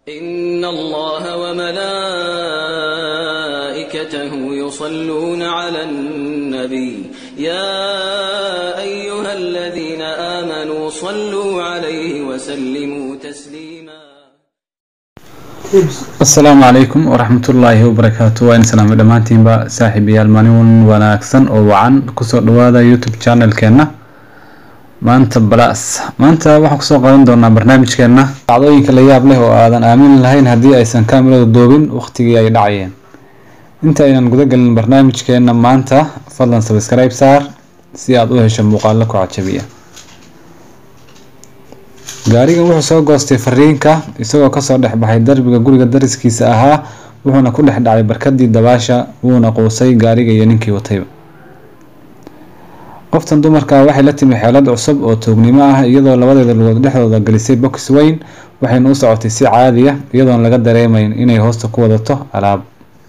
إن الله وملائكته يصلون على النبي يا أيها الذين آمنوا صلوا عليه وسلموا تسليما asalaamu calaykum waraxmatullaahi wabarakaatu waa in salaamo dhammaantiinba saaxiibayaal maalin wanaagsan oo wacan kusoo dhawaada youtube channelkeena maanta balas maanta waxaan kusoo qadan doonaa barnaamijkeena dhacdooyinka la yaab leh oo aadan aamin lahayn haddii aysan kaamiradu doobin waqtigii ay dhacayeen inta aynan gudagelin barnaamijkeena maanta fadlan sabscribe saar si aada u hesho muuqaalo ku cajabiya gaarigan wuxuu soo goostay fariinka isagoo kasoo dhex baxay darbiga guriga dariskiisa ahaa wuxuuna ku dhex dhacay barkadii dabaasha wuuna quusay gaariga iyo ninkii watayba qoftan dumarka waxay la timi xeelad cusub oo toognimo ah iyadoo labadeeda lugood dhexdooda gelisay box weyn waxayna u socotay si caadiya iyadoon laga dareemayn inay hoosta ku wadato alaab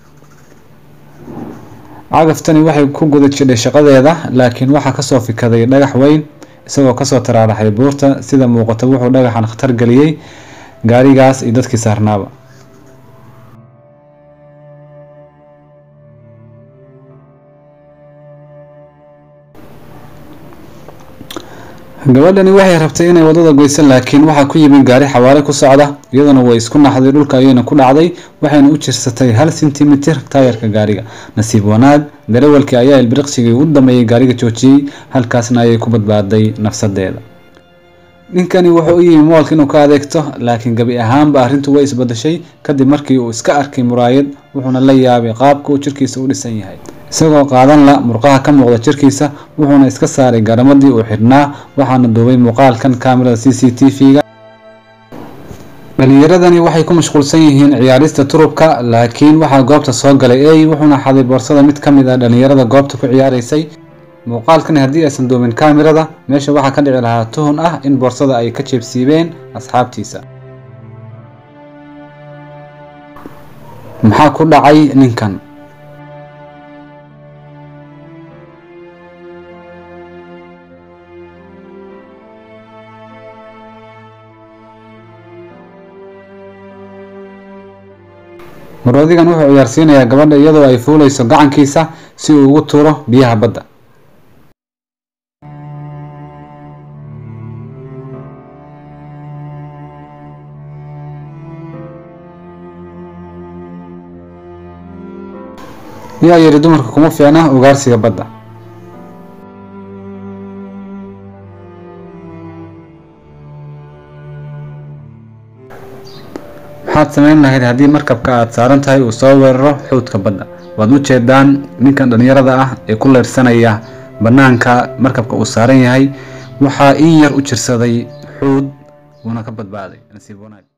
cagaftani waxay ku guda jidhay shaqadeeda laakiin waxaa kasoo fikaday dhagax weyn isagoo kasoo taraaraxay buurta sida muuqata wuxuu dhagaxan khatar geliyey gaarigaas iyo dadkii saarnaaba gabadhani waxay rabtay inay wadada goyso laakiin waxaa ku yimid gaari xawaare ku socda iyaduna way isku naxday dhulka ayayna ku dhacday waxayna u jirsatay hal sentimitir taayarka gaariga nasiib wanaag darawalkii ayaa ilbiriqsigii u dameeyey gaariga joojiyey halkaasna ayay ku badbaaday nafsadeeda ninkani wuxuu u yimi moolka inuu ka adeegto laakiin gabi ahaanba arrintu way isbadashay kadib markii uu iska arkay muraayad wuxuuna la yaabay qaabka uu jirkiisa u dhisan yahay isagoo qaadan la murqaha ka muuqda jirkiisa wuxuuna iska saaray garamadii uu xidhnaa waxaana duubay muuqaalkan kaamirada c c t v-ga dhalinyaradani waxay ku mashquulsan yihiin ciyaarista turubka laakiin waxaa goobta soo galay ey wuxuuna xaday boorsada mid ka mid ah dhalinyarada goobta ku ciyaaraysay muuqaalkani haddii aysan duumin kaamirada meesha waxaa ka dhici lahaa tuhun ah in boorsada ay ka jeebsiibeen asxaabtiisa maxaa ku dhacay ninkan maroodigan wuxuu ciyaarsiinayaa gabadha iyadoo ay fuulayso gacankiisa si uu ugu tuuro biyaha badda yaa yidhi dumarka kuma fiicna ugaarsiga badda maxaad samayn lahayd haddii markabka aada saaran tahay uu soo weeraro xuudka badda waad u jeedaan ninkan dhalinyarada ah ee ku leyrsanaya bannaanka markabka uu saaran yahay waxaa in yar u jirsaday xuud wuuna ka badbaaday nasiib wanaag